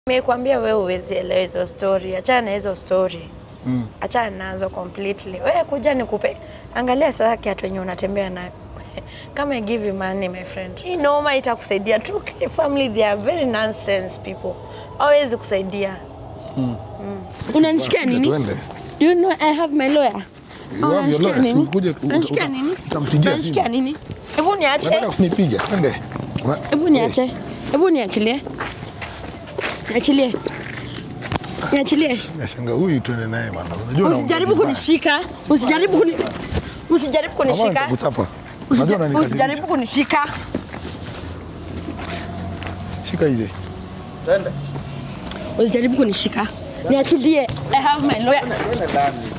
Nimekwambia wewe huwezi elewa hizo story, achana na hizo story. Mm. Achana nazo completely. Wewe kuja nikupe. Angalia sasa kiatu yenye unatembea nayo. Kama I give you money my friend. Hii noma itakusaidia tu. K family they are very nonsense people. Hawezi kusaidia. Unanishikia nini? Tuende. Do you know I have my lawyer? You have your lawyer, si ukuje uta- Unanishikia uta- nini? utampigia Unanishikia simu. nini? Hebu niache. Nataka kunipiga. Twende. Una- Hebu niache. Hebu niachilie. Niachilie. Niachilie. Nashanga huyu tuende naye bwana. Unajua na- Usijaribu kunishika. Usijaribu kuni Usijaribu Mama kunishika. nitakuchapa. Unajua Usija- unanikasirisha. Usijaribu kunishika. Shika hizi. Usijaribu kunishika. Niachilie. I have my lawyer.